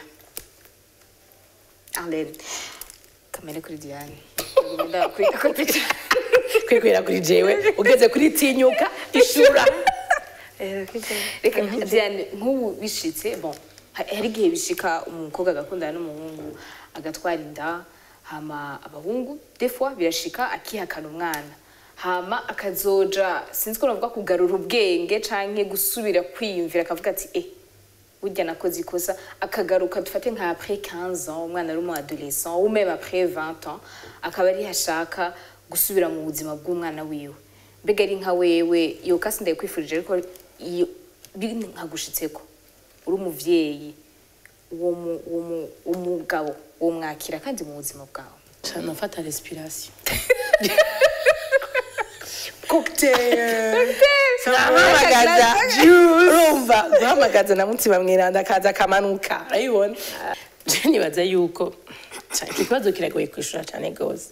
arlene kamere kuri diane ndakwita ko pica kwikwira kuri jewe ugeze kuri tinyuka ishura reka diane nk'ubu bishitse bon ha- hari igihe bishika umukobwa agakundana n'umuhungu agatwara inda hama abahungu defwa birashika akihakana umwana hama akazoja sinzi ko navuga kugarura ubwenge canke gusubira kwiyumvira akavuga ati eh burya nakoze ikosa akagaruka dufate nka après 15 ans umwana ari umu adolescent ou même après 20 ans akaba ari hashaka gusubira mu buzima bw'umwana wiwe mbega ari nka wewe iyo kasi ndayikwifurije ariko iyo biri nkagushitseko uri umuvyeyi uwo mu- uwo mu- umugabo uwo mwakira kandi mu buzima bwawe cyane afata respiration cocktail nahamagaza urumva guhamagaza na mutima mweranda akaza akamanuka urayibona je nibaza yuko ca- iki kibazo kiragoye kwishura cyane rwose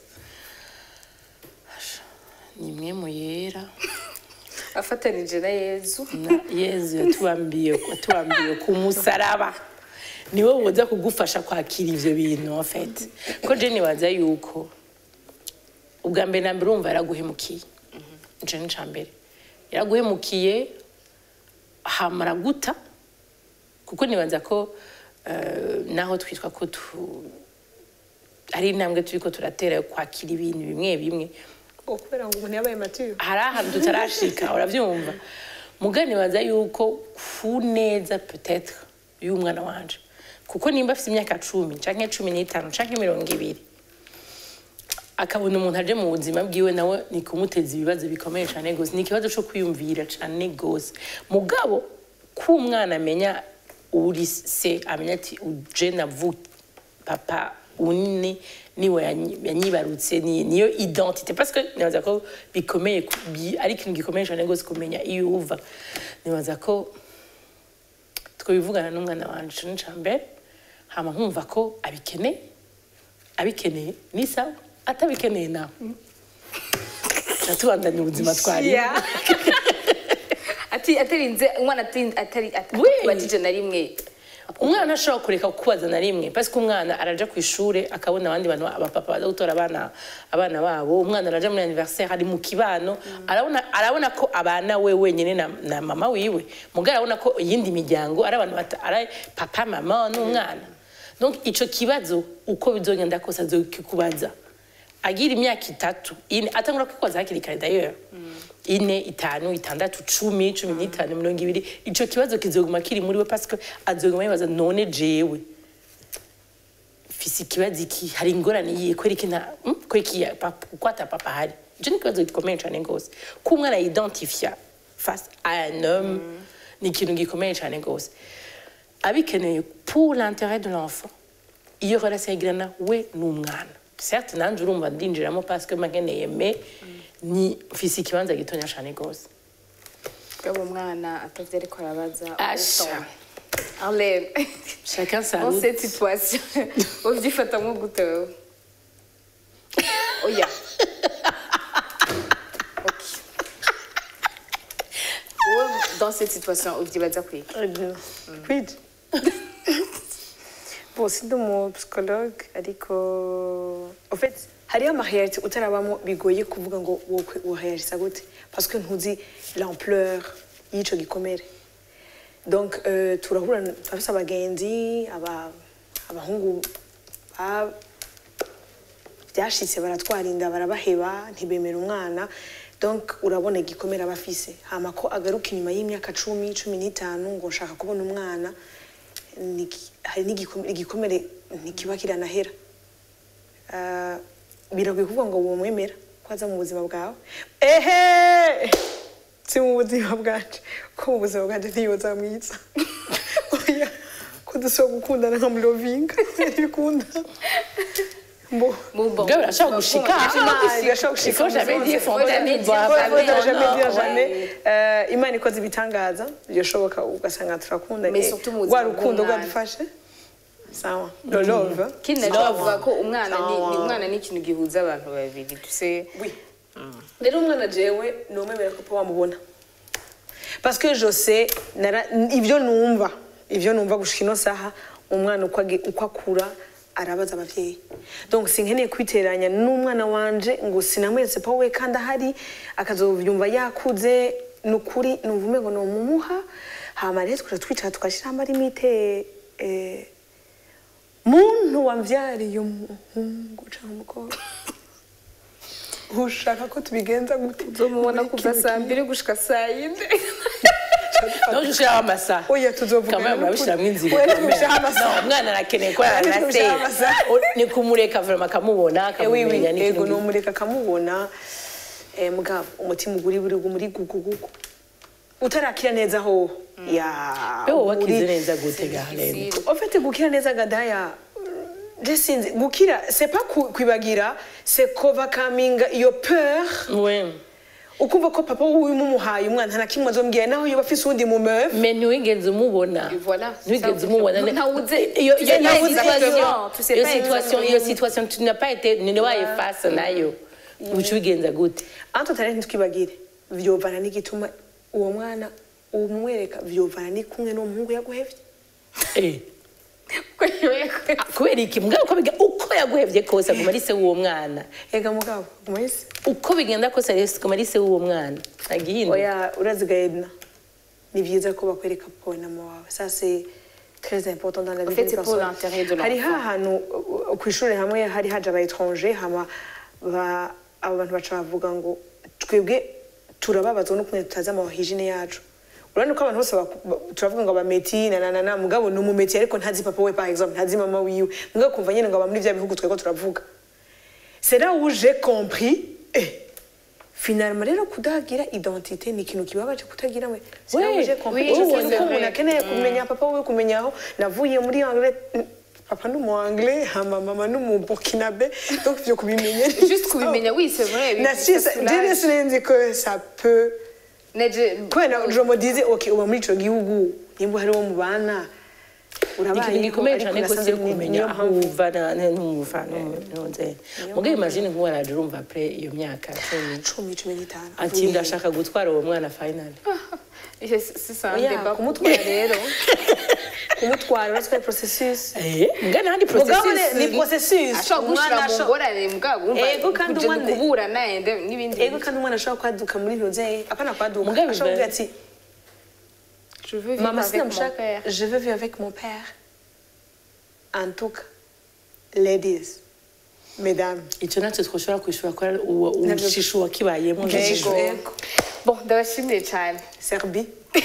ni mwe mu yera afatanije na yezu na yezu yatubambiye yatubambiye ku musaraba niwe woza kugufasha kwakira ivyo bintu en fait ko je nibaza yuko ubwa mbere na mbere urumva yaraguhemukiye ico ni ca mbere yaraguhemukiye hamara guta kuko nibaza ko eh, naho twitwa ko tu ari intambwe turiko turatera yo kwakira ibintu bimwe bimwe Oh, kubera ngo umuntu yabaye mature hari ahantu tutarashika urabyumva mugani baza yuko ku neza peut-être y'umwana wanje kuko nimba afite imyaka cumi canke cumi n'itanu canke mirongo ibiri akabona umuntu aje mu buzima bwiwe nawe ni kumuteza ibibazo bikomeye cyane gose ni ikibazo cyo kwiyumvira cyane gose mugabo ko umwana amenya uri se amenya ati uje navu papa unini niwe yanyi- yanyibarutse ni- niyo identité parce que nibaza ko bikomeye ku- bi- ari ikintu gikomeye cyane gose kumenya iyo uva nibaza ko twabivugana n'umwana wanje ico ni ca mbere hama nkumva ko abikeneye abikeneye ni sawa atabikeneye nawe natubandanya ubuzima twari Yeah. ati atarinze umwana atari atari Oui. batije na rimwe umwana ashobora kureka kukubaza na rimwe parce que umwana araja ku ishuri akabona abandi bantu abapapa baza gutora abana abana babo umwana araja muri anniversaire ari mu kibano arabona arabona ko abana we wenyine na, na mama wiwe mugabo arabona ko iyindi miryango ari abantu bata- ari papa mama n'umwana donc ico kibazo uko bizogenda kose azokikubaza agira imyaka itatu ine atangura kwikwaza hakiri kare d'ailleurs ine itanu itandatu cumi cumi n'itanu mirongo ibiri ico kibazo kizoguma kiri muri we parce que azoguma yibaza none jewe mfise ikibazo iki hari ingorane yiye kweri iki nta mm, kweri iki ya papa kuko ata papa hari ico ni ikibazo gikomeye cane gose ko umwana yidentifia face à un homme ni ikintu gikomeye cane gose abikeneye pour l'intérêt de l'enfant iyo relation yagirana we n'umwana certes nanje urumva ndinjiramo parce que makeneye mais ni mfise ikibanza gitonya cane gose gabo umwana atavye ariko arabaza Asha. utonde. Arlene chacun sa dans route cette situation uvyifatamwo gute wewe oya Ok. Wowe dans cette situation uvyibaza kwiga kwiji bon sindi umu psychologue ariko en fait hariyo amarealité utarabamo bigoye kuvuga ngo wokwe woreagisa gute parce que ntuzi l'ampleur y'ico gikomere donc euh, turahura turafise abagenzi aba- abahungu ba- byashitse baratwara inda barabaheba ntibemera umwana donc urabona igikomere aba afise hama ko agaruka inyuma y'imyaka cumi cumi n'itanu ngo nshaka kubona umwana ni iki- hari n'igikomere igikomere ntikiba kiranahera Ah, biragoye kuvuga ngo womwemera ko aza mu buzima bwawe ehe si mu buzima bwanje ko mu buzima bwanje ntiyoza mwiza oya ko dushobora gukundana nka murovinga ntibikunda mbo Mubon. Gabo, urashobora gushika Imana irashobora Il faut jamais dire fontaine Faut bois jamais dire pas Faut jamais dire non, jamais. ouais. Eh, imana ikoze ibitangaza byoshoboka ugasanga turakundanye Mais surtout mu buzima rwa rukundo bw'umwana. rwadufashe sawa no love kindi naco bavuga ko umwana ni ni- umwana ni ikintu gihuza abantu babiri tuse Oui. rero umwana jewe numwemera ko papa wamubona parce que je sais nara- ibyo numva ibyo numva gushika ino saha umwana uko agi- uko akura arabaza abavyeyi donc sinkeneye kwiteranya n'umwana wanje ngo sinamweretse pa we kandi ahari akazovyumva yakuze ni ukuri numva umengo nomumuha hama rero tukaja twicara tugashyiraho amarimite eh, muntu wamvyariye umuhungu cyangwa umukobwa ushaka ko tubigenza gute uzomubona kuva saa mbiri gushika saa yine nawe ushiraho amasaha oya tuzovuga kamwe murabishiramwo inzira Oya, ikomeye. ntitubishiraho amasaha. No, umwana arakeneye ko Oya, yarana se ntitubishiraho amasaha. ni kumureka vrema akamubona Eh, oui, oui, akamumenya ego n'ikintu nomureka akamubona eh, mugabo umutima uguri buri muri gugugugu utarakira neza ho ya Be wowe wakize uri- neza gute garene En fait gukira neza gadaya je sinzi gukira c'est pas ku- kwibagira c'est overcoming your peur we ukumva ko papa wiwe mumuhaye umwana nta kimwe azombwira naho yoba afise uwundi mu meuf me ntiwigeze umubona Voilà, ntiwigeze ça, umubona nta wuze- iyo tu iyo sais pas iyo exactement, situation tu sais iyo pas situation exactement. iyo situation tu n'as pas été ni waye face nayo uca ubigenza gute anto tare ntitwibagire vyovana n'igituma uwo mwana umwereka vyovana ni kumwe n'umuhungu yaguhevye Eh. Ah, kubera iki mugabo uko biga uko yaguhevye kose aguma ari se w'uwo mwana ega mugabo mwese uko bigenda kose ari aguma ari se w'uwo mwana agihinda oya uraziga edna ni vyiza ko bakwereka papa na mama wawe ça c'est très important dans la vie fait, d'une c'est pour personne. l'intérêt de hari l'enfant. hahantu uh, kw'ishure hamwe hari haje aba étranger hama ba- abo bantu baca bavuga ngo twebwe turababazwa no kumenya tutazi amahijine yacu urabona ko abantu bose baku- ba- turavuga ngo abameti nananana mugabo ni umumeti ariko ntazi papa we par exemple ntazi mama wiwe mugabo kumva nyene ngo aba muri vya bihugu twego turavuga c'est là où j'ai compris eh, finalement rero kudagira identité ni ikintu kibabaje kutagira we c'est là où Oui, j'ai compris oui, Icyo c'est kintu ko vrai. umuntu akeneye kumenya papa we kumenya aho navuye muri anglais papa ni umu anglais hama mama ni umu burkinabe donc ivyo kubimenya ni Juste kubimenya, oui, c'est vrai, oui, na ça si soulage. jene sinenzi que ça peut Neje- kubera je me disais ok uba muri ico gihugu nimba hari uwo mubana ni ikintu urabayeho gikomeye ariko cyane nasanze rwose ni- kumenya niyo aho mpamvu uva na- na- n'umuva n'unze mugabo imagine nk'uwo araje urumva apre iyo myaka cumi cumi cumi n'itanu ati ndashaka gutwara uwo mwana finally C'est- c'est ça, un oya débat kumutwara rero kumutwara uratwaye processus eh mugabo n'ahandi Mugabo processus ni- ni processus ashobora Umwana gushira mu asho- ngorane mugabo urumva Ego, kandi kuje umwana- kuburana ende n'ibindi ego kandi umwana ashobora kwaduka muri roze apana kwaduka Mugabo ashobora kuvuga biba- ati je veux vivre mama avec mon sinamushaka père je veux vivre avec mon père en tout cas ladies mesdames icyo nacyo twashobora kwishura ko ari uwo ushishu wakibayemo Ego. Ego. bon ndabashimiye cyane Serbie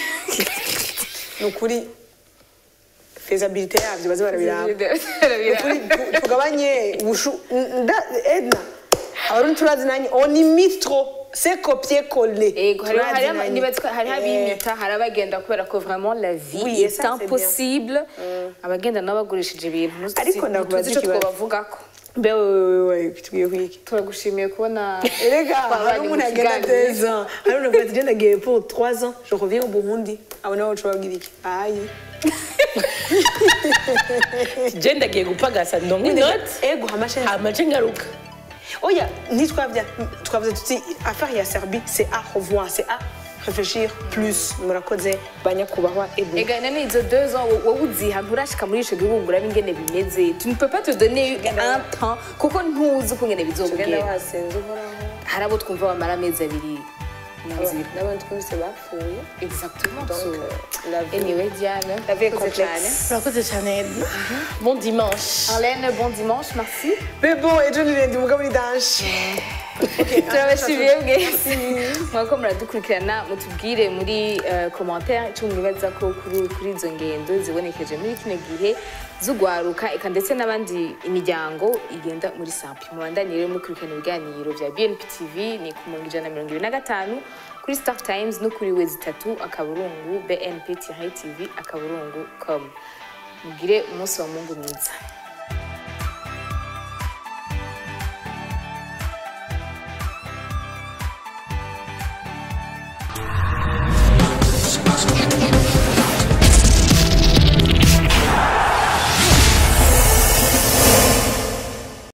ni ukuri fezabilite yabyo baze barabiraba ni ukuri tu- tugabanye ubushu nda- edna abarundi turazi nanjye on imite trop c'est copier coller Ego, hari Turazi hari nanjye. nibatswe hari Eh, abimita hari abagenda kubera ko vraiment la vie Oui, et est ça, c'est impossible abagenda nabo bagurishije ibintu ntuzi- Ariko ndakubaza ntuzi icyo ikibazo. twabavugako mbe wewe kitubwiye kwiki turagushimiye kubona erega twabanye hari mu umuntu agenda kiganiro. deux ans hari umuntu avuga ati genda giye pour trois ans je reviens au Burundi abo nabo baca babwira iki ayi je ndagiye gupagasa ndongo inoti ego hamashe hamace ngaruka oya ntitwavya twavuze tuti affaire ya Serbie c'est à revoir c'est à réfléchir plus murakoze banyakubahwa ebu Ega nani izo deux ans wo- wowe uziha nturashika muri ico gihugu ngo urabe ingene bimeze tu ne peux pas te donner un temps kuko ntuzi uko ingene tugenda bizogenda wasenze uhoraho hari abo twumva bamara amezi abiri mu nzira n'abandi twumvise bapfuye exactement Donc, so euh, la vie- anyway Diane la vie est urakoze complexe. cyane. urakoze cyane Edna. bon dimanche Arlene bon dimanche merci mais bon ejo nirendi umugabo ni danje turabashimiye bwe mwako muradukurikirana mutubwire muri eh, commentaire icyo mwibaza ko kuri kuri izo ngendo zibonekeje muri kino gihe z'ugwaruka eka ndetse n'abandi imiryango igenda muri sampi mubandanye rero mukurikirana ibiganiro bya BNP TV ni ku mirongo ijana na mirongo ibiri na gatanu kuri Star Times no kuri wezi itatu akaburungu BNP TV akaburungu com mugire umunsi wa mungu mwiza